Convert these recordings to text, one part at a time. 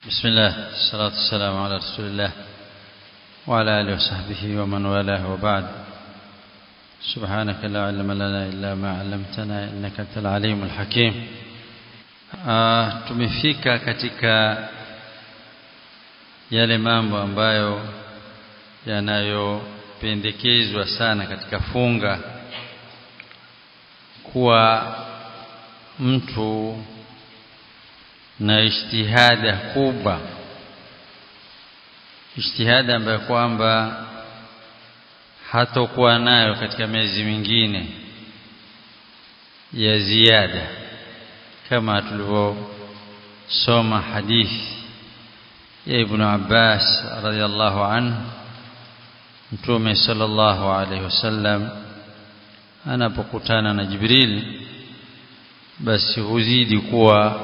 بسم الله الصلاة والسلام على رسول الله وعلى آله وصحبه ومن والاه وبعد سبحانك لا علم لنا إلا ما علمتنا إنك أنت العليم الحكيم آه tumefika katika yale mambo ambayo yanayopendekezwa sana katika funga kuwa mtu na ijtihada kubwa ijtihada ambayo kwamba hatokuwa nayo katika miezi mingine ya ziada kama tulivyosoma hadithi ya Ibn Abbas radhiallahu anhu Mtume sallallahu alaihi wasallam anapokutana na Jibril basi huzidi kuwa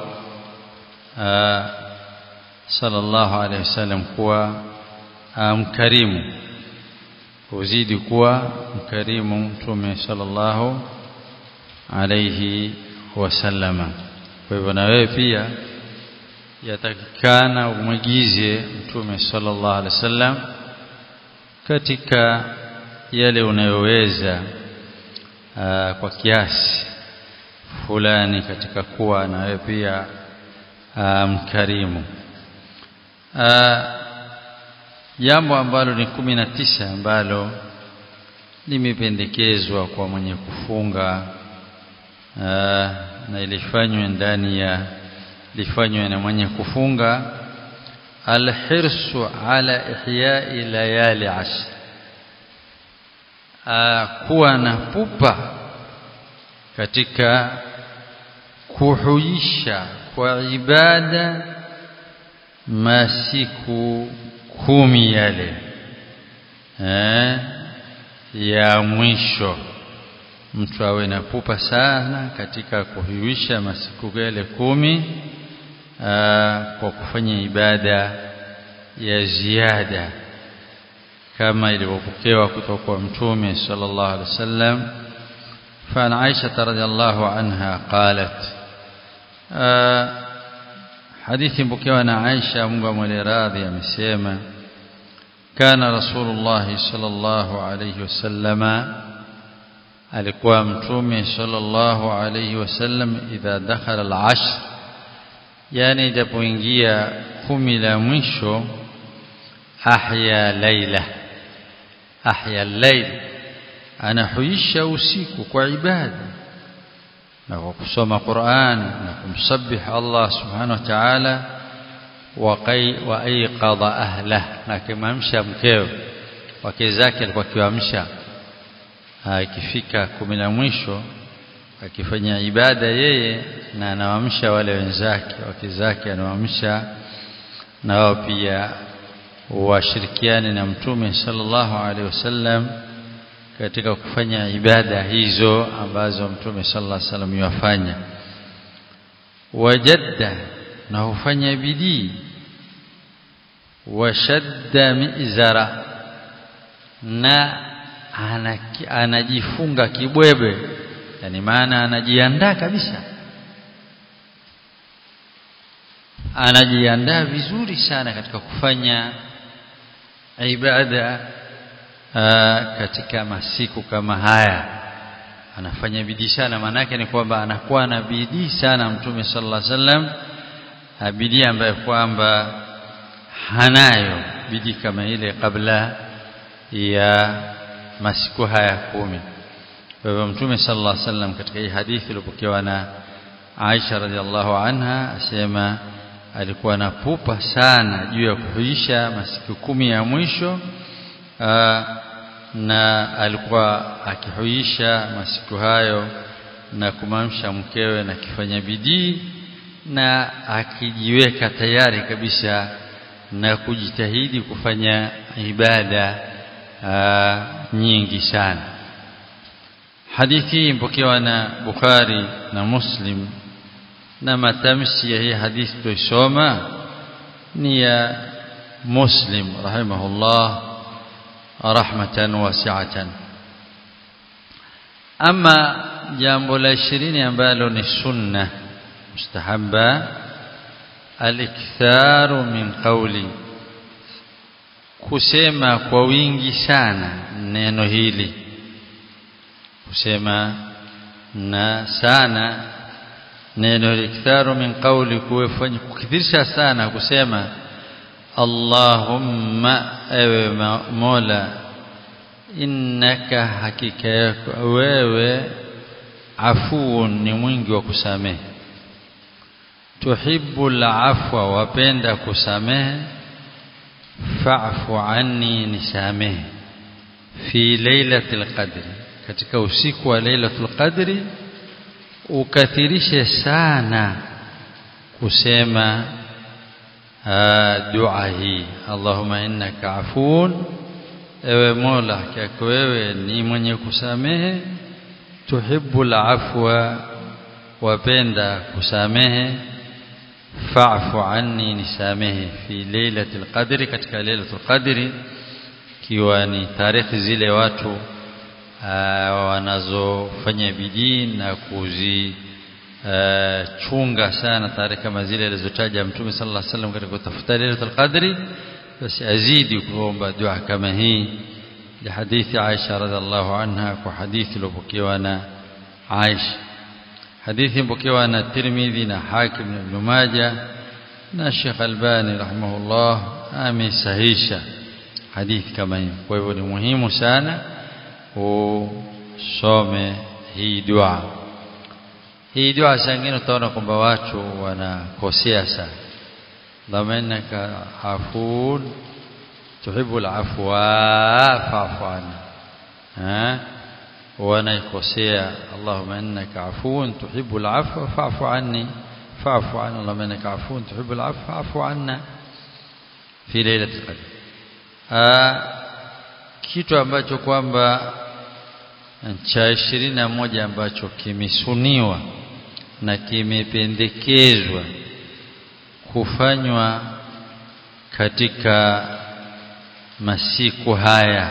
sallallahu alaihi wasallam kuwa mkarimu huzidi kuwa mkarimu Mtume sallallahu alaihi wasallama kwa hivyo na wewe pia yatakikana umwigize Mtume sallallahu alaihi wasallam katika yale unayoweza kwa kiasi fulani katika kuwa na wewe pia mkarimu jambo ambalo ni kumi na tisa ambalo limependekezwa kwa mwenye kufunga aa, na ilifanywe ndani ya lifanywe na mwenye kufunga alhirsu ala ihyai layali ashr kuwa na pupa katika kuhuisha kwa ibada masiku kumi yale eh, ya mwisho mtu awe na pupa sana katika kuhuisha masiku yale kumi aa, kwa kufanya ibada ya ziada kama ilivyopokewa kutoka kwa mtume sallallahu alaihi wasallam فعن عائشة رضي الله عنها قالت حديث بكيوانا عائشة منغم ولراضي مسيما كان رسول الله صلى الله عليه وسلم alikuwa mtume sallallahu alayhi wasallam idha dakhala al-ashr yani japoingia kumi la mwisho ahya laila ahya al-layl anahuisha usiku kwa ibada na kwa kusoma Qur'an na kumsabih Allah subhanahu wa ta'ala wa aiqadha ahlah na kimamsha mkeo wake zake alikuwa kiwamsha ikifika kumi la mwisho akifanya ibada yeye na anawaamsha wale wenzake wake zake anawaamsha na wao pia washirikiane na mtume sallallahu alaihi wasallam katika kufanya ibada hizo ambazo mtume sallallahu alaihi wasallam yafanya wajadda na hufanya bidii washadda mizara na anajifunga kibwebe yani maana anajiandaa kabisa anajiandaa vizuri sana katika kufanya ibada aa, katika masiku kama haya anafanya bidii sana maanake ni kwamba anakuwa na bidii sana mtume sallallahu alaihi wasallam bidii ambayo kwamba hanayo bidii kama ile kabla ya masiku haya kumi kwa hivyo mtume sallallahu alaihi wasallam katika hii hadithi iliyopokewa na Aisha radhiallahu anha asema alikuwa na pupa sana juu ya kuhuisha masiku kumi ya mwisho aa, na alikuwa akihuisha masiku hayo na kumamsha mkewe na kifanya bidii na akijiweka tayari kabisa na kujitahidi kufanya ibada aa, nyingi sana hadithi mpokewa na Bukhari na Muslim na matamshi ya hii hadithi tuisoma ni ya Muslim rahimahullah rahmatan wasi'atan ama jambo la ishirini ambalo ni sunna mustahabba aliktharu min qawli kusema kwa wingi sana neno hili kusema na sana neno aliktharu min qawli kufanya kukithirisha sana kusema Allahumma ewe Mola innaka hakika yako wewe afuun ni mwingi wa kusamehe tuhibbu al-afwa wapenda kusamehe fa'fu anni nisamehe fi lailatul qadri katika usiku wa lailatul qadri ukathirishe sana kusema dua hii Allahumma innaka afuun ewe Mola hakika wewe ni mwenye kusamehe tuhibbul afwa wapenda kusamehe fa'fu anni nisamehe fi lailatul qadri katika lailatul qadri kiwa ni tarehe zile watu wanazofanya bidii na kuzi Uh, chunga sana tarehe kama zile alizotaja Mtume sallallahu alaihi wasallam katika kutafuta Lailatul Qadri basi azidi kuomba dua kama hii ya hadithi Aisha radhiallahu anha kwa hadithi iliyopokewa na Aisha hadithi iliyopokewa na Tirmidhi na Hakim na Ibn Majah na Sheikh Albani rahimahullah amesahisha hadithi kama hii kwa hivyo ni muhimu sana usome hii dua hii dua sangine utaona kwamba watu wanakosea sana Allahumma innaka afun tuhibbu al-afwa fa'fu anna wanaikosea Allahumma innaka afun tuhibbu al-afwa fa'fu anni fa'fu anna Allahumma innaka afun tuhibbu al-afwa fa'fu anna fi lailatul qadr kitu ambacho kwamba cha ishirini na moja ambacho kimesuniwa na kimependekezwa kufanywa katika masiku haya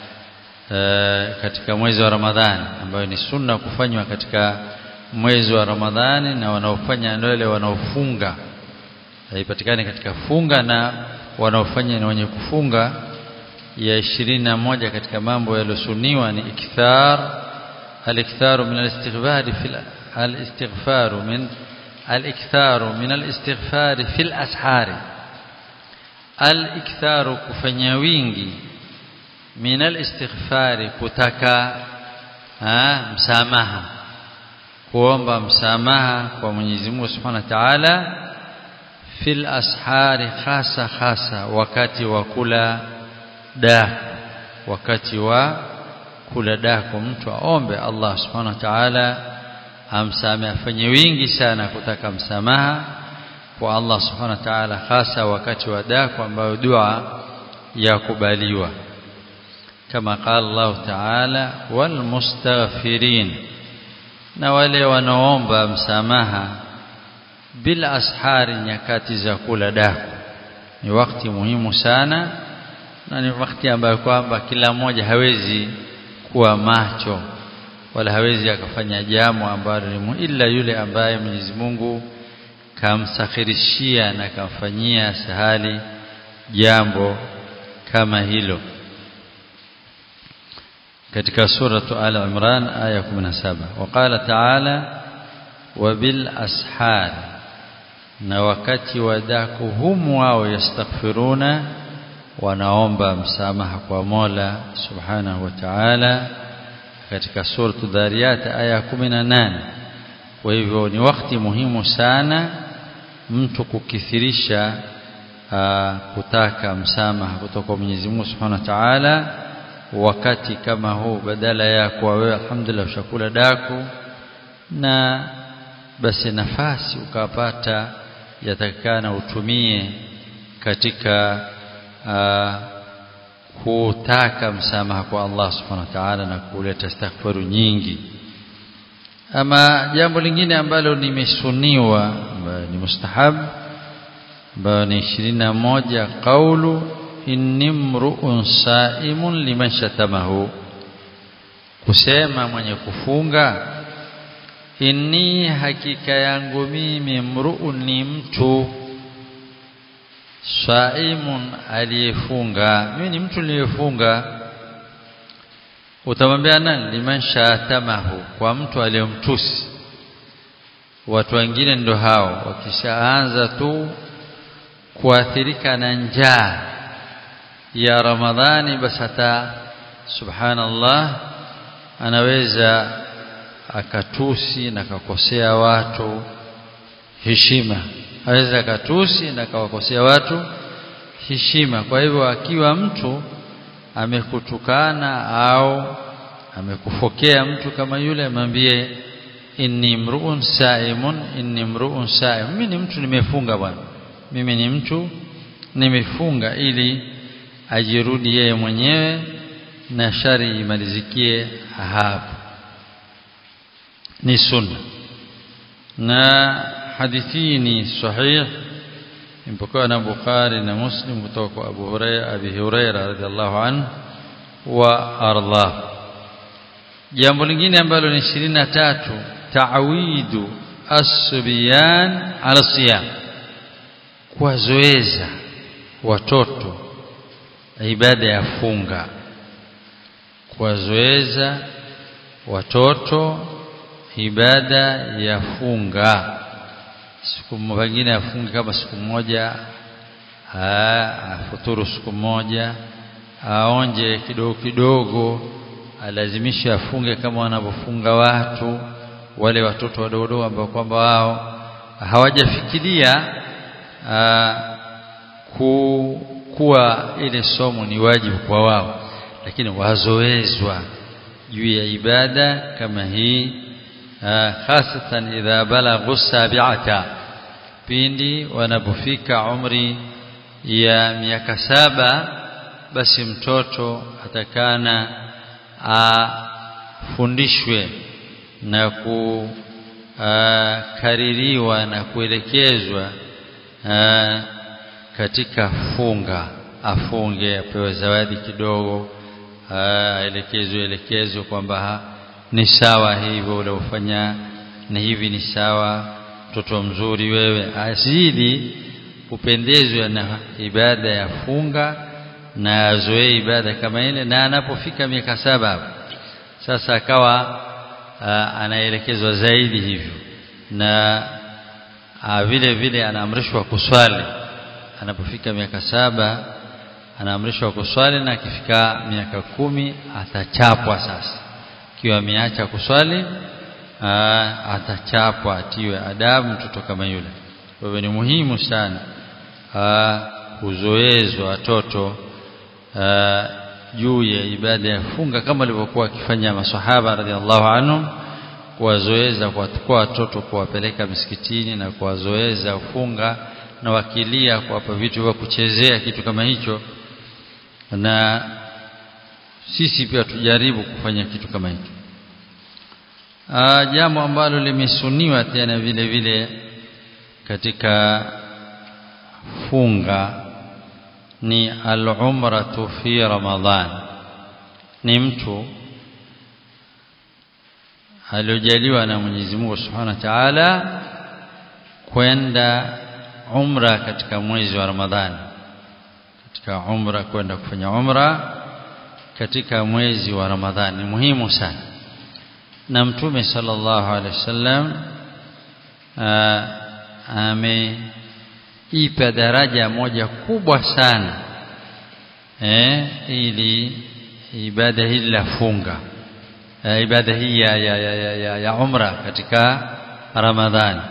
e, katika mwezi wa Ramadhani ambayo ni sunna kufanywa katika mwezi wa Ramadhani na wanaofanya ndio wale wanaofunga haipatikani katika funga na wanaofanya ni wenye kufunga ya ishirini na moja katika mambo yaliyosuniwa ni ikthar al-iktharu min al-istighfar fi al-istighfar min al-iktharu min al-istighfar fi al-ashari al-iktharu kufanya wingi min al-istighfar kutaka ha, msamaha kuomba msamaha kwa Mwenyezi Mungu Subhanahu wa Ta'ala fil ashari hasa hasa wakati wa kula daku wakati wa kula daku mtu aombe Allah subhanahu wa ta'ala amsamehe afanye wingi sana kutaka msamaha kwa Allah subhanahu wa ta'ala hasa wakati wa daku ambayo dua yakubaliwa kama qala Allah ta'ala wal mustaghfirin na wale wanaomba msamaha bila ashari nyakati za kula daku ni wakati muhimu sana na ni wakati ambayo kwamba kila mmoja hawezi kuwa macho wala hawezi akafanya jambo ambalo ni ila yule ambaye Mwenyezi Mungu kamsakhirishia na kamfanyia sahali jambo kama hilo katika suratu al-Imran aya 17 waqala ta'ala wabil ashar na wakati wadaku humu wao yastaghfiruna wanaomba msamaha kwa Mola Subhanahu wa Ta'ala katika suratu Dhariyat aya 18 kwa hivyo ni wakati muhimu sana mtu kukithirisha aa, kutaka msamaha kutoka kwa Mwenyezi Mungu Subhanahu wa Ta'ala wakati kama huu badala ya kwa wewe alhamdulillah ushakula daku na basi nafasi ukapata yatakana utumie katika uh, kutaka msamaha kwa Allah subhanahu wa ta'ala na kuleta istighfaru nyingi ama jambo lingine ambalo nimesuniwa ambayo ni mustahab ambayo ni 21 qaulu inni mru'un sa'imun liman shatamahu kusema mwenye kufunga inni hakika yangu mimi mru'un ni mtu saimun aliyefunga mimi ni mtu niliyefunga utamwambia nani liman shatamahu kwa mtu aliyomtusi watu wengine ndo hao wakishaanza tu kuathirika na njaa ya ramadhani basi hata subhanallah anaweza akatusi na akakosea watu heshima aweza akatusi na akawakosea watu heshima kwa hivyo akiwa mtu amekutukana au amekufokea mtu kama yule amwambie inni mruun saimun inni mruun saim mimi ni mtu nimefunga bwana mimi ni mtu nimefunga ili ajirudi yeye mwenyewe na shari imalizikie hapo ni sunna na hadithi ni sahih imepokewa na Bukhari na Muslim kutoka kwa Abu Hurairah Abi Hurairah radhiallahu anhu wa arda jambo lingine ambalo ni 23 ta'widu as-subyan ala siyam kuwazoeza watoto ibada ya funga kuwazoeza watoto ibada ya funga siku nyingine afunge kama siku moja afuturu siku moja aonje kidogo kidogo alazimisha afunge kama wanavyofunga watu wale watoto wadogo ambao kwamba wao hawajafikiria ku, kuwa ile somo ni wajibu kwa wao lakini wazoezwa juu ya ibada kama hii hasatan idha balaghu sabi'ata pindi wanapofika umri ya miaka saba basi mtoto atakana afundishwe na kukaririwa na kuelekezwa katika funga afunge apewe zawadi kidogo aelekezwe elekezwe kwamba ni sawa hivyo uliofanya ni hivi ni sawa mtoto mzuri wewe azidi kupendezwa na ibada ya funga na azoee ibada kama ile na anapofika miaka saba sasa akawa anaelekezwa zaidi hivyo na a, vile vile anaamrishwa kuswali anapofika miaka saba anaamrishwa kuswali na akifika miaka kumi atachapwa sasa ikiwa ameacha kuswali atachapwa atiwe adabu mtoto kama yule kwa hivyo ni muhimu sana kuzoezwa watoto juu ya ibada ya funga kama walivyokuwa wakifanya masahaba radhiallahu anhum kuwazoeza kuwachukua watoto kuwapeleka misikitini na kuwazoeza funga na wakilia kuwapa vitu vya kuchezea kitu kama hicho na sisi pia tujaribu kufanya kitu kama hicho jambo ambalo limesuniwa tena vile vile katika funga ni al-umratu fi ramadhan ni mtu aliojaliwa na Mwenyezi Mungu Subhanahu wa Ta'ala kwenda umra katika mwezi wa Ramadhani katika umra kwenda kufanya umra katika mwezi wa Ramadhani ni muhimu sana na mtume sallallahu alaihi wasallam ameipa daraja moja kubwa sana eh ili ibada hili la funga eh, ibada hii ya, ya, ya, ya, ya, ya umra katika Ramadhani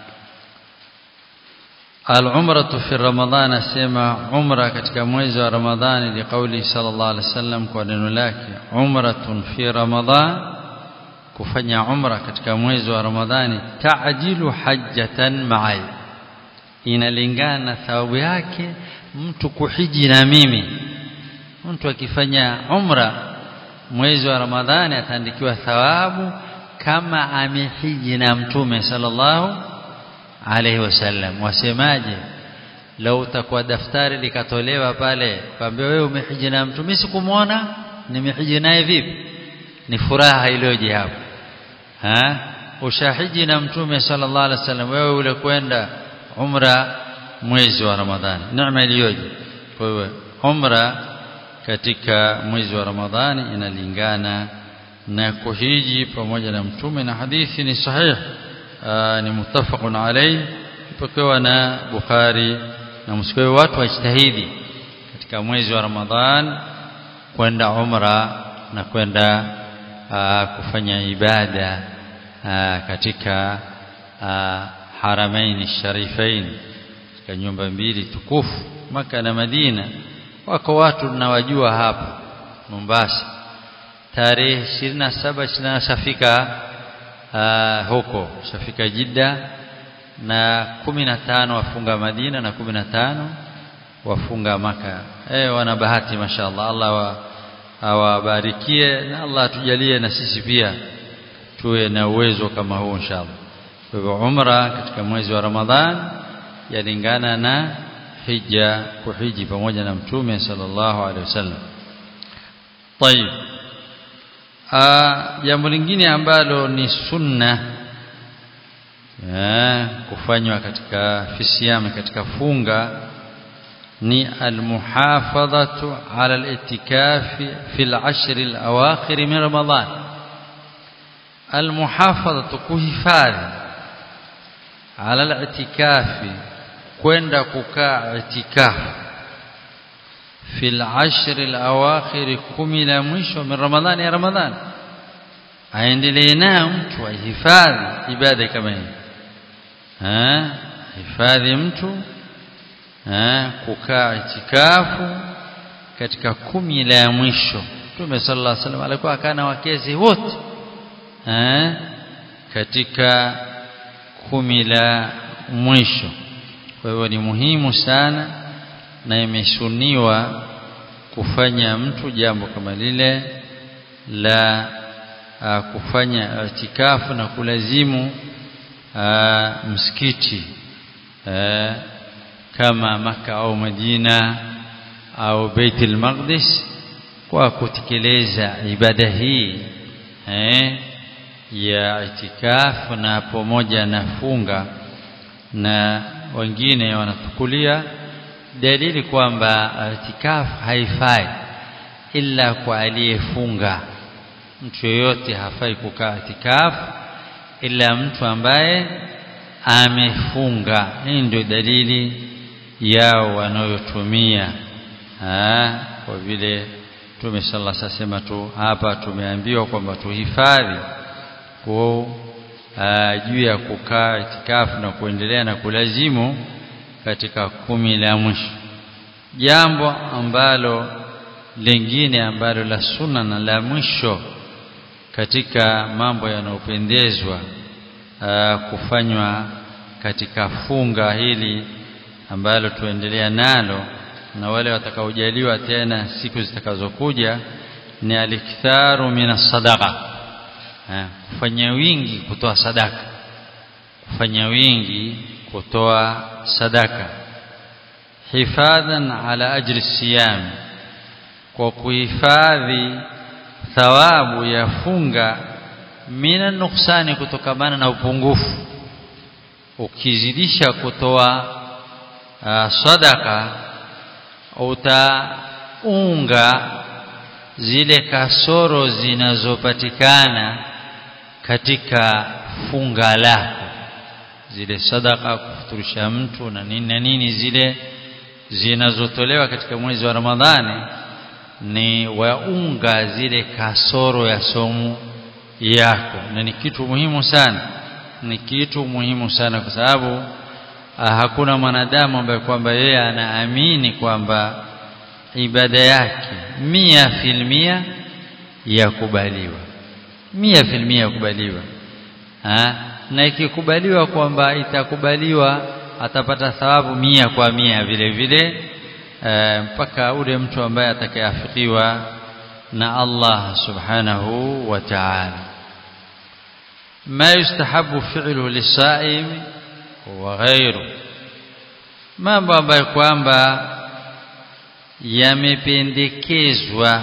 العمرة في رمضان اسمع عمرة katika mwezi wa Ramadhani liqauli sallallahu alaihi wasallam kwa neno lake umratun fi Ramadhan kufanya umra katika mwezi wa Ramadhani ta'jilu hajjatan ma'i inalingana na thawabu yake mtu kuhiji na mimi mtu akifanya umra mwezi wa Ramadhani ataandikiwa thawabu kama amehiji na mtume sallallahu alaihi wasallam wasemaje lau utakuwa daftari likatolewa pale kwambia wewe umehiji na mtume sikumuona nimehiji naye vipi ni furaha iliyoje hapo ha ushahiji na mtume sallallahu alaihi wasallam wewe ule kwenda umra mwezi wa Ramadhani neema iliyoje kwa hiyo umra katika mwezi wa Ramadhani inalingana na kuhiji pamoja na mtume na hadithi ni sahih ni muttafaqun alayhi ipokewa na Bukhari na Muslim watu wajitahidi katika mwezi wa Ramadhan kwenda umra na kwenda kufanya ibada aa, katika aa, haramaini sharifain katika nyumba mbili tukufu maka na Madina wako watu tunawajua hapa Mombasa tarehe 27 29 shafika uh, huko shafika Jidda na 15 wafunga Madina na 15 wafunga maka eh wana bahati mashaallah Allah awabarikie na Allah atujalie na sisi pia tuwe na uwezo kama huu inshallah kwa hivyo umra katika mwezi wa Ramadhan yalingana na hija kuhiji pamoja na mtume sallallahu alaihi wasallam طيب jambo lingine ambalo ni sunna kufanywa katika fisiyam katika funga ni almuhafadhatu ala alitikafi fi al-ashr al-awakhir min ramadan almuhafadhatu kuhifadhi ala al-itikafi kwenda kukaa itikafu في العشر الأواخر kumi la mwisho min Ramadhani ya Ramadhani aendelee nayo mtu ahifadhi ibada kama hii eh hifadhi mtu eh kukaa itikafu katika kumi la mwisho Mtume sallallahu alaihi wasallam alikuwa akana wakezi wote eh katika kumi la mwisho kwa hivyo ni muhimu sana na imesuniwa kufanya mtu jambo kama lile la a, kufanya itikafu na kulazimu a, msikiti a, kama maka au Madina au Baitul Maqdis kwa kutekeleza ibada hii eh, ya itikafu na pamoja na funga na wengine wanatukulia dalili kwamba itikafu haifai ila kwa aliyefunga mtu yoyote hafai kukaa itikafu ila mtu ambaye amefunga hii ndio dalili yao wanayotumia kwa vile Mtume sallallahu alaihi wasallam tu hapa tumeambiwa kwamba tuhifadhi kwa juu ya kukaa itikafu na kuendelea na kulazimu katika kumi la mwisho jambo ambalo lingine ambalo la sunna na la mwisho katika mambo yanayopendezwa kufanywa katika funga hili ambalo tuendelea nalo na wale watakaojaliwa tena siku zitakazokuja ni aliktharu minas sadaqa kufanya wingi kutoa sadaka kufanya wingi kutoa sadaka hifadhan ala ajri siyam kwa kuhifadhi thawabu ya funga mina nuksani kutokamana na upungufu ukizidisha kutoa uh, sadaka utaunga zile kasoro zinazopatikana katika funga lako zile sadaka kufuturisha mtu na nini na nini zile zinazotolewa katika mwezi wa Ramadhani ni waunga zile kasoro ya somo yako na ni kitu muhimu sana ni kitu muhimu sana kwa sababu hakuna mwanadamu ambaye kwamba yeye anaamini kwamba ibada yake mia filmia yakubaliwa mia filmia yakubaliwa na ikikubaliwa kwamba itakubaliwa atapata thawabu mia kwa mia vile vile e, mpaka ule mtu ambaye atakayeafikiwa na Allah subhanahu wa ta'ala ma yustahabu fi'luhu lisaim wa ghayru mambo ambayo kwamba yamependekezwa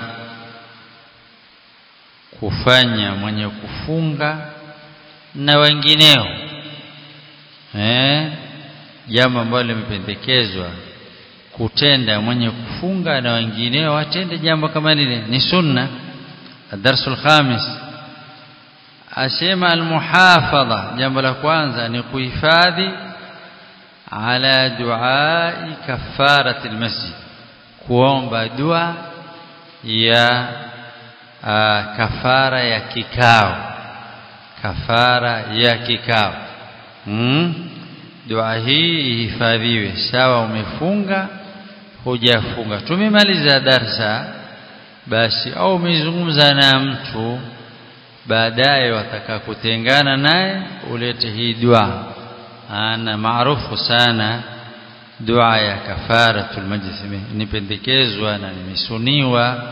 kufanya mwenye kufunga na wengineo eh jambo ambalo limependekezwa kutenda mwenye kufunga na wengineo watende jambo kama lile ni sunna الدرس الخامس asema almuhafadha jambo la kwanza ni kuhifadhi ala duai kafarati almasjid kuomba dua ya uh, kafara ya kikao kafara ya kikao hmm? dua hii ihifadhiwe sawa umefunga hujafunga tumemaliza darsa basi au umezungumza na mtu baadaye wataka kutengana naye ulete hii dua ana maarufu sana dua ya kafaratul majlis nipendekezwa na nimesuniwa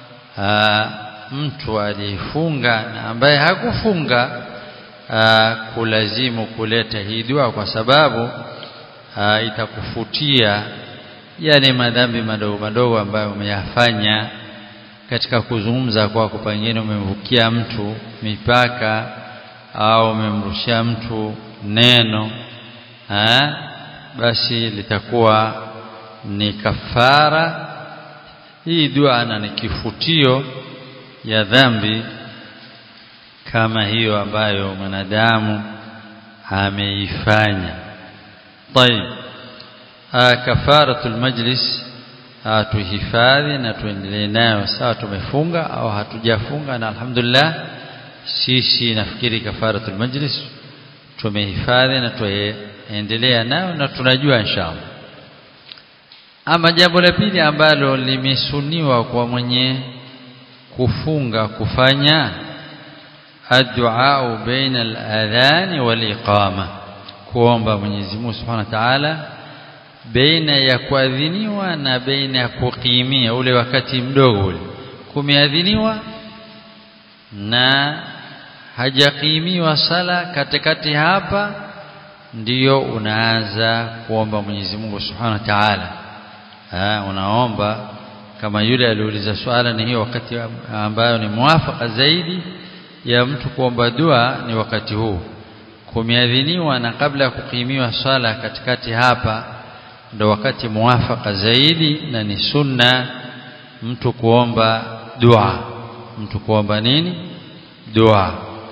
mtu aliyefunga na ambaye hakufunga aa, kulazimu kuleta hii dua kwa sababu aa, itakufutia yale madhambi madogo madogo ambayo umeyafanya katika kuzungumza kwako pengine umemvukia mtu mipaka au umemrushia mtu neno ha? basi litakuwa ni kafara hii dua na ni kifutio ya dhambi kama hiyo ambayo mwanadamu ameifanya طيب kafaratul majlis tuhifadhi na tuendelee nayo sawa tumefunga au hatujafunga na alhamdulillah sisi nafikiri kafaratul majlis tumehifadhi na tuendelea nayo na tunajua inshallah ama jambo la pili ambalo limesuniwa kwa mwenye kufunga kufanya addu'a baina al-adhan wal-iqama kuomba Mwenyezi Mungu Subhanahu wa Ta'ala baina ya kuadhiniwa na baina ya kukimia ule wakati mdogo ule kumeadhiniwa na hajakimiwa sala katikati hapa ndiyo unaanza kuomba Mwenyezi Mungu Subhanahu wa Ta'ala unaomba kama yule aliuliza swala ni hiyo wakati ambayo ni muafaka zaidi ya mtu kuomba dua ni wakati huu kumeadhiniwa na kabla ya kukimiwa swala katikati hapa ndo wakati muafaka zaidi na ni sunna mtu kuomba dua mtu kuomba nini dua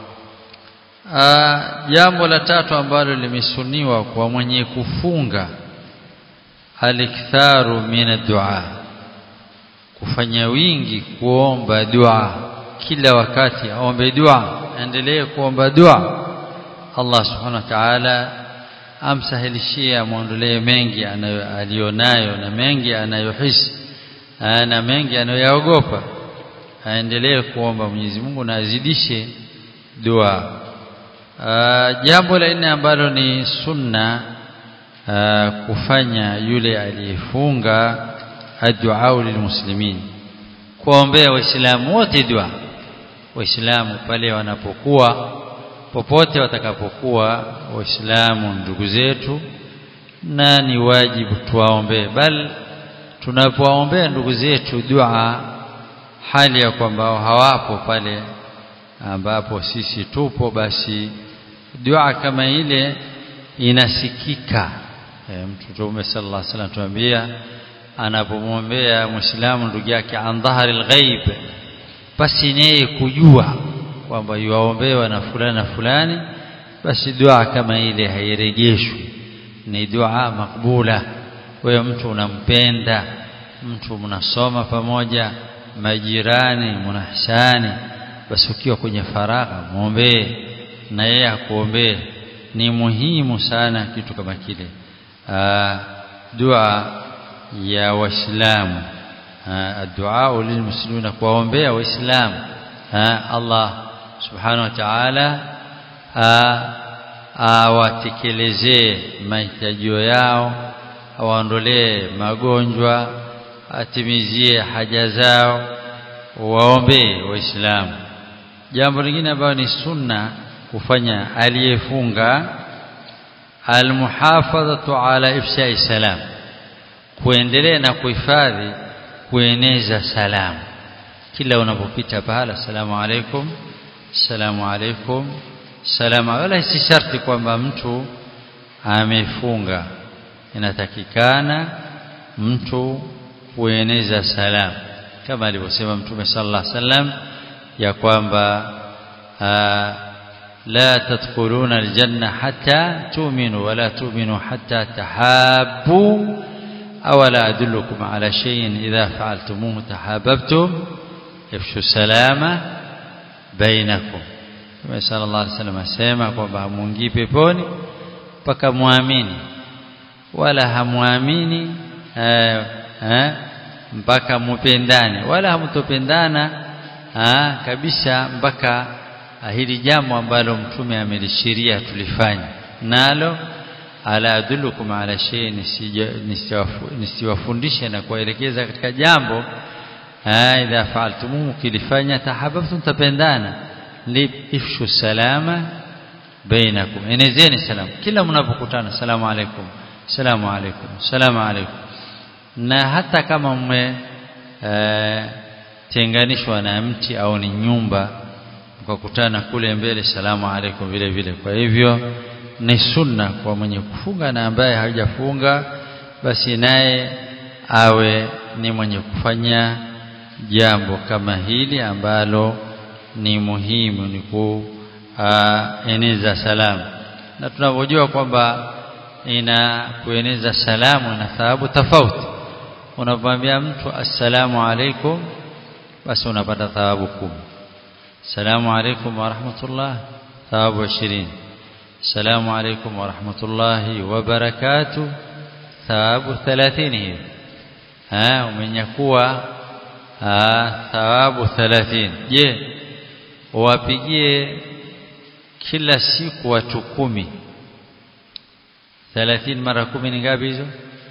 jambo la tatu ambalo limesuniwa kwa mwenye kufunga aliktharu min ad-du'a kufanya wingi kuomba dua kila wakati aombe dua endelee kuomba dua Allah subhanahu wa ta'ala amsahilishie amwondolee mengi alionayo na mengi anayohisi na mengi anayoyaogopa aendelee kuomba Mwenyezi Mungu na azidishe dua jambo la nne ambalo ni sunna aa, kufanya yule aliyefunga addu'a lilmuslimin kuombea waislamu wote dua waislamu pale wanapokuwa popote watakapokuwa waislamu ndugu zetu na ni wajibu tuwaombee bal tunapowaombea ndugu zetu dua hali ya kwamba hawapo pale ambapo sisi tupo basi dua kama ile inasikika e, mtume sallallahu alaihi wasallam tuambia anapomwombea muislamu ndugu yake an dhahril ghaib basi naye kujua kwamba yuwaombewa na fulani na fulani basi dua kama ile hairejeshwi ni dua makbula wewe mtu unampenda mtu mnasoma pamoja majirani mnahsani basi ukiwa kwenye faragha muombee na yeye akuombee ni muhimu sana kitu kama kile dua ya waislamu addu'a lilmuslimina kuwaombea waislamu Allah subhanahu wa ta'ala awatekelezee mahitajio yao awaondolee magonjwa atimizie haja zao waombee waislamu jambo lingine ambalo ni sunna kufanya aliyefunga almuhafadhatu ala ifshai salam kuendelea na kuhifadhi kueneza salamu kila unapopita pahala assalamu alaikum assalamu alaikum salamu wala si sharti kwamba mtu amefunga inatakikana mtu kueneza salamu kama alivyosema mtume sallallahu alaihi wasallam ya kwamba la tadkhuluna aljanna hatta tu'minu wa la tu'minu hatta tahabbu aw la adullukum ala shay'in idha fa'altumuhu tahabbtum ifshu salama bainakum Mtume sallallahu alaihi wasallam asema kwamba hamuingii peponi mpaka muamini wala hamuamini eh, eh, mpaka mupendane wala hamtopendana kabisa mpaka hili jambo ambalo mtume amelishiria tulifanye nalo ala adullukum ala shay'in nisiwafundishe na kuelekeza katika jambo idha fa'altumuhu kilifanya tahabbtum tapendana ifshu salama bainakum enezeni salamu kila mnapokutana salamu alaykum salamu alaykum salamu alaykum na hata kama mme e, tenganishwa na mti au ni nyumba mkakutana kule mbele salamu alaykum vile vile kwa hivyo ni sunna kwa mwenye kufunga na ambaye hajafunga basi naye awe ni mwenye kufanya jambo kama hili ambalo ni muhimu ni kueneza salamu na tunavyojua kwamba ina kueneza salamu na thawabu tofauti unapomwambia mtu assalamu alaikum basi unapata thawabu kumi assalamu alaikum wa rahmatullah thawabu 20 assalamu alaikum wa rahmatullahi wa barakatuh thawabu 30 hivi ah umenyakuwa thawabu 30 je wapigie kila siku watu kumi 30 mara kumi ni ngapi hizo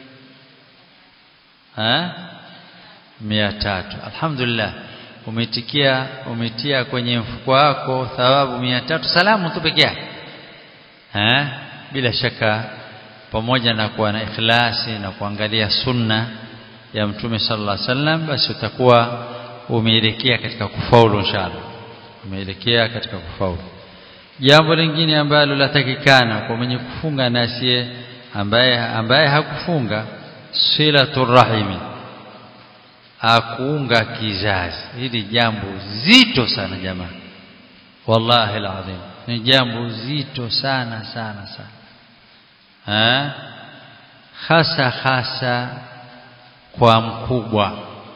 ha 300 alhamdulillah umetikia umetia kwenye mfuko wako thawabu 300 salamu tu pekee yake eh bila shaka pamoja na kuwa na ikhlasi na kuangalia sunna ya mtume sallallahu alaihi wasallam basi utakuwa umeelekea katika kufaulu inshallah umeelekea katika kufaulu jambo lingine ambalo latakikana kwa mwenye kufunga na asiye ambaye ambaye hakufunga silatur rahimi akuunga kizazi hili jambo zito sana jamaa wallahi alazim ni jambo zito sana sana sana ha? hasa hasa kwa mkubwa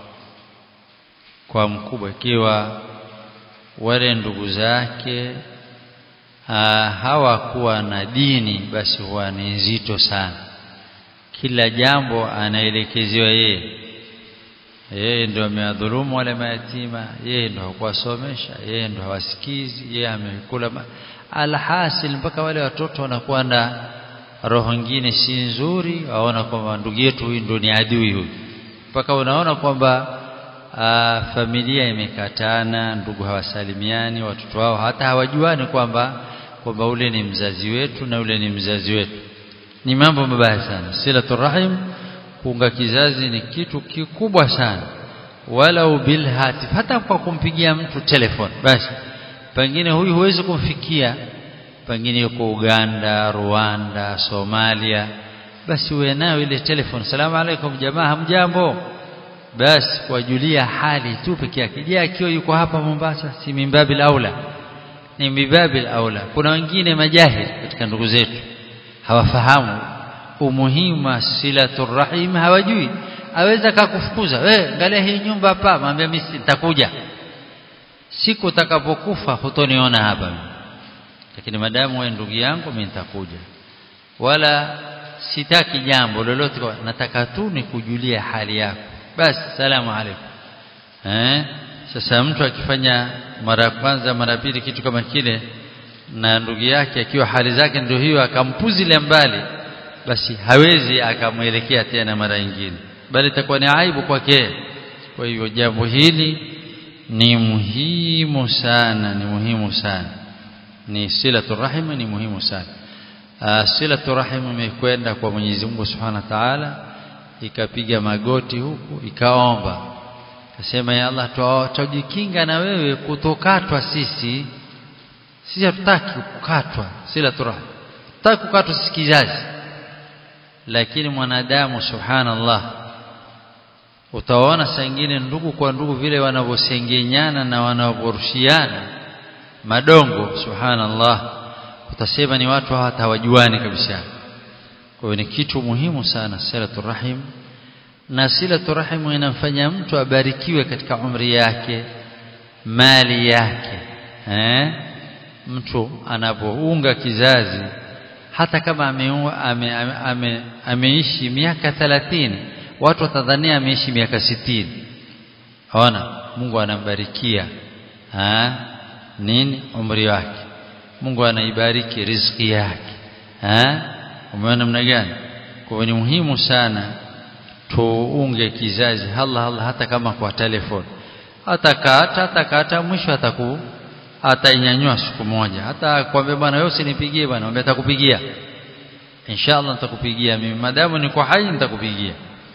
kwa mkubwa ikiwa wale ndugu zake hawakuwa na dini basi huwa ni nzito sana kila jambo anaelekezewa yeye yeye ndo amewadhulumu wale mayatima yeye ndo hakuwasomesha yeye ndo hawasikizi yeye amekula alhasil mpaka wale watoto wanakuwa na roho nyingine si nzuri waona kwamba ndugu yetu huyu ndo ni adui huyu mpaka unaona kwamba familia imekatana ndugu hawasalimiani watoto wao hata hawajuani kwamba kwamba ule ni mzazi wetu na ule ni mzazi wetu ni mambo mabaya sana silatul rahim kuunga kizazi ni kitu kikubwa sana walau bil hatif hata kwa kumpigia mtu telefoni basi pengine huyu huwezi kumfikia pengine yuko Uganda Rwanda Somalia basi uwe nayo ile telefoni salamu alaikum jamaa hamjambo basi kuwajulia hali tu peke yake je akiwa yuko hapa Mombasa si mimbabil aula ni mimbabil aula kuna wengine majahili katika ndugu zetu hawafahamu umuhimu wa silatur rahim hawajui aweza kakufukuza we angalia hii nyumba hapa mwambie mimi nitakuja siku utakapokufa hutoniona hapa lakini madamu wewe ndugu yangu mimi nitakuja wala sitaki jambo lolote nataka tu nikujulia hali yako basi salamu alaykum eh sasa mtu akifanya mara ya kwanza mara pili kitu kama kile na ndugu yake akiwa hali zake ndio hiyo akampuzilia mbali basi hawezi akamwelekea tena mara nyingine bali itakuwa ni aibu kwake kwa hivyo jambo hili ni muhimu sana ni muhimu sana ni silatul rahim ni muhimu sana silatul rahim imekwenda kwa Mwenyezi Mungu Subhanahu wa Ta'ala ikapiga magoti huku ikaomba akasema ya Allah tujikinga na wewe kutokatwa sisi sisi hatutaki kukatwa silatul rahim tutaki kukatwa sisi kizazi lakini mwanadamu subhanallah utaona saa ingine ndugu kwa ndugu vile wanavyosengenyana na wanavyorushiana madongo subhanallah utasema ni watu hata hawajuani kabisa kwa hiyo ni kitu muhimu sana silatu rahim na silatu rahim inamfanya mtu abarikiwe katika umri yake mali yake eh? mtu anapounga kizazi hata kama ameishi ame, ame, ame, ameishi miaka 30 watu watadhania ameishi miaka 60 ona Mungu anambarikia ha? nini umri wake Mungu anaibariki riziki yake ha? umeona namna gani kwa ni muhimu sana tuunge kizazi Allah Allah hata kama kwa telefoni atakata atakata mwisho ataku atainyanyua siku moja hata kwambia bwana wewe usinipigie bwana mwambie atakupigia inshallah nitakupigia mimi madamu niko hai nitakupigia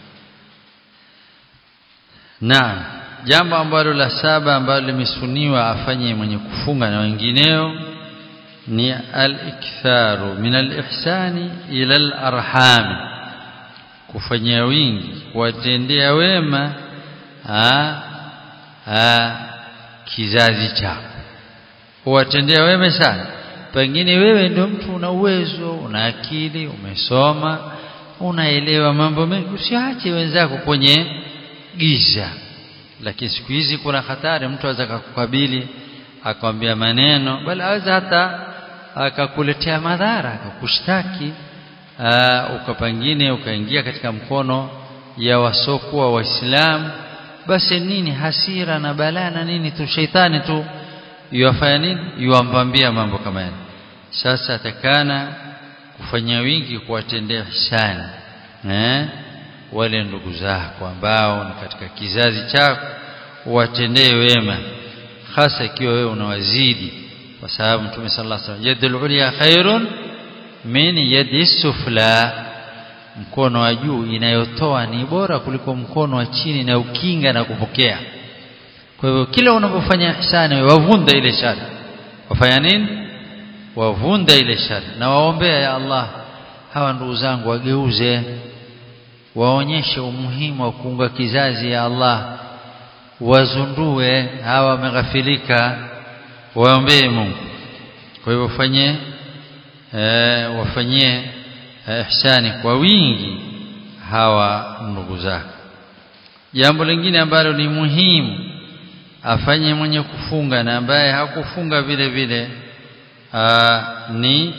na jambo ambalo la saba ambalo limesuniwa afanye mwenye kufunga na wengineo ni al-iktharu min al-ihsani ila al-arham kufanyia wingi kuwatendea wema ha, ha, kizazi chako kuwatendea wema sana pengine wewe ndio mtu una uwezo una akili umesoma unaelewa mambo mengi usiache wenzako kwenye giza lakini siku hizi kuna hatari mtu aweza kukukabili akwambia maneno bali aweza hata akakuletea madhara akakushtaki ukapangine ukaingia katika mkono ya wasokuwa waislamu basi nini hasira na balaa na nini tu sheitani tu yuwafanya nini yuwambambia mambo kama yale sasa atakana kufanya wingi kuwatendea ihsani eh wale ndugu zako ambao ni katika kizazi chako uwatendee wema hasa ikiwa wewe unawazidi kwa sababu Mtume sallallahu alaihi wasallam yadul ulya khairun min yadi sufla mkono wa juu inayotoa ni bora kuliko mkono wa chini na ukinga na kupokea kwa hivyo kila unapofanya ihsani wavunda ile shari wafanya nini wavunda ile shari na waombea ya Allah hawa ndugu zangu wageuze waonyeshe umuhimu wa kuunga kizazi ya Allah wazundue hawa wameghafilika waombee Mungu kwa hivyo fanye eh, wafanyie eh, ihsani kwa wingi hawa ndugu zako jambo lingine ambalo ni muhimu afanye mwenye kufunga na ambaye hakufunga vile vile aa, ni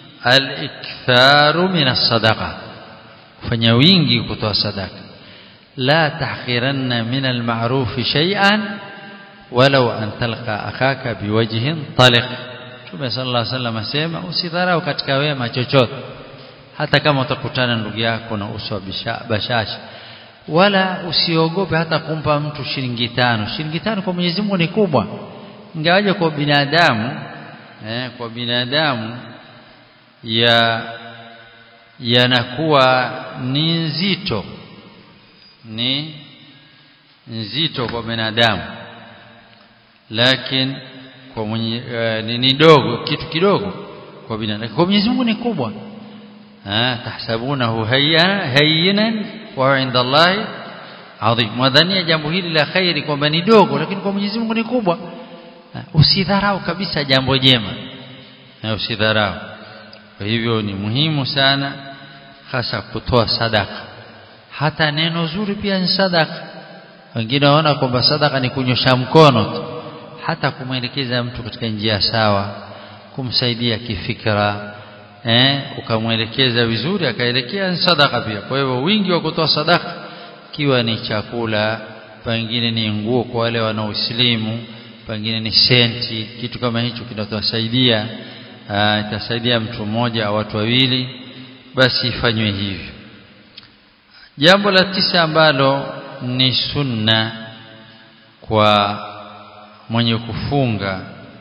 al-iktharu min as-sadaqa kufanya wingi kutoa sadaka la tahqiranna min al-ma'ruf shay'an walau an talqa akhaka biwajhin taliq Mtume sallallahu alaihi wasallam asema usidharau katika wema chochote hata kama utakutana ndugu yako na uso wa bashasha wala usiogope hata kumpa mtu shilingi tano shilingi tano kwa Mwenyezi Mungu ni kubwa ingawaje kwa binadamu eh, kwa binadamu ya yanakuwa ni nzito ni nzito kwa binadamu lakini kwa mwenye uh, ni, ni dogo kitu kidogo kwa binadamu kwa Mwenyezi Mungu ni kubwa ah tahsabunahu hayyinan wa inda Allahi adhim mwadhania jambo hili la khairi kwamba ni dogo lakini kwa Mwenyezi Mungu ni kubwa usidharau kabisa jambo jema na usidharau kwa hivyo ni muhimu sana hasa kutoa sadaka hata neno zuri pia ni sadaka wengine waona kwamba sadaka ni kunyosha mkono tu hata kumwelekeza mtu katika njia sawa kumsaidia kifikra eh ukamwelekeza vizuri akaelekea ni sadaka pia kwa hivyo wingi wa kutoa sadaka kiwa ni chakula pengine ni nguo kwa wale wanaoislimu pengine ni senti kitu kama hicho kinatosaidia itasaidia mtu mmoja au watu wawili basi ifanywe hivyo jambo la tisa ambalo ni sunna kwa mwenye kufunga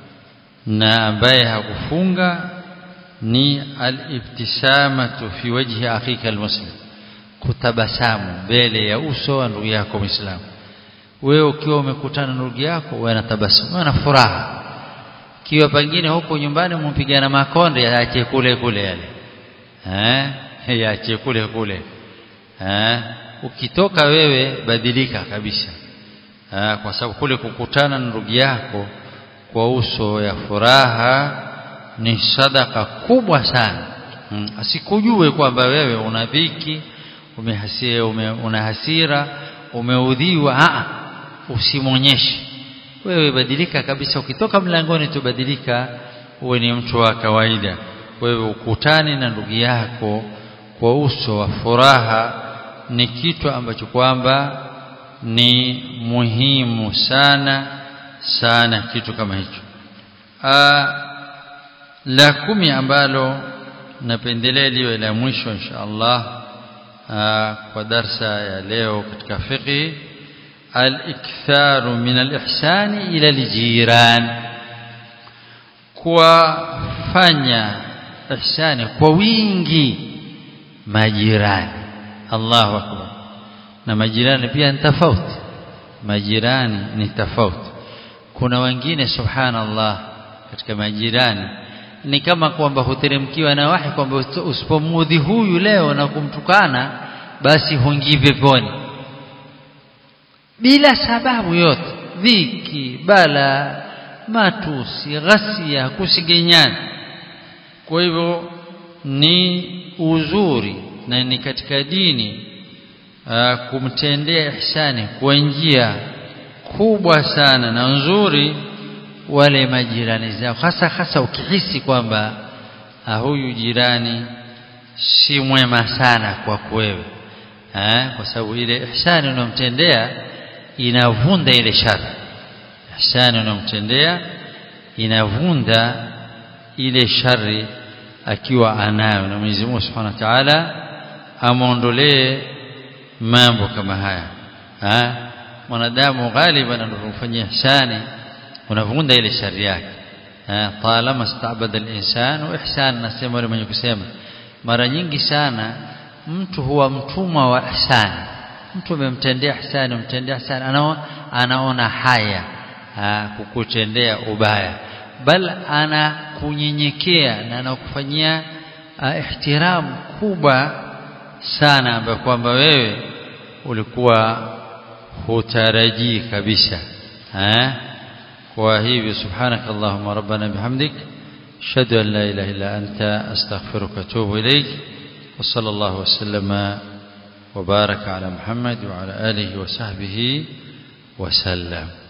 na ambaye hakufunga ni al-ibtisamatu fi wajhi akhika al-muslim kutabasamu mbele ya uso wa ndugu yako Muislamu wewe ukiwa umekutana na ndugu yako wewe unatabasamu na furaha kiwa pengine huko nyumbani mumpigana makonde yaache kule kule yale eh yache kule kule eh ukitoka wewe badilika kabisa eh kwa sababu kule kukutana na ndugu yako kwa uso ya furaha ni sadaka kubwa sana hmm. asikujue kwamba wewe una dhiki umehasia ume, una hasira umeudhiwa a usimonyeshe wewe badilika kabisa ukitoka mlangoni tubadilika uwe ni mtu wa kawaida wewe ukutani na ndugu yako kwa uso wa furaha ni kitu ambacho kwamba ni muhimu sana sana kitu kama hicho la kumi ambalo napendelea liwe la mwisho insha Allah kwa darsa ya leo katika fiqh al-iktharu min al-ihsani ila al-jiran kuwafanya ihsani kwa wingi majirani Allahu akbar na majirani pia ni tofauti majirani ni tofauti kuna wengine subhanallah katika majirani ni kama kwamba huteremkiwa na wahi kwamba usipomudhi huyu leo na kumtukana basi huingii peponi bila sababu yote dhiki bala matusi ghasia kusigenyana kwa hivyo ni uzuri na ni katika dini aa, kumtendea ihsani kwa njia kubwa sana na nzuri wale majirani zao hasa hasa ukihisi kwamba huyu jirani si mwema sana kwa wewe eh kwa sababu ile ihsani unamtendea inavunda ile shari ihsani unamtendea inavunda ile shari akiwa anayo na Mwenyezi Mungu Subhanahu wa Ta'ala amuondolee mambo kama haya eh mwanadamu ghaliban anapofanyia ihsani unavunda ile shari yake talama stabada al-insan wa ihsan nasema yule mwenye kusema mara nyingi sana mtu huwa mtumwa wa ihsani mtu amemtendea ihsani umtendea ihsani anaona anaona haya kukutendea ubaya bal anakunyenyekea na anakufanyia ihtiramu kubwa sana ambayo kwamba wewe ulikuwa hutarajii kabisa eh وهي سبحانك اللهم ربنا بحمدك أشهد أن لا إله إلا أنت أستغفرك وأتوب إليك وصلى الله وسلم وبارك على محمد وعلى آله وصحبه وسلم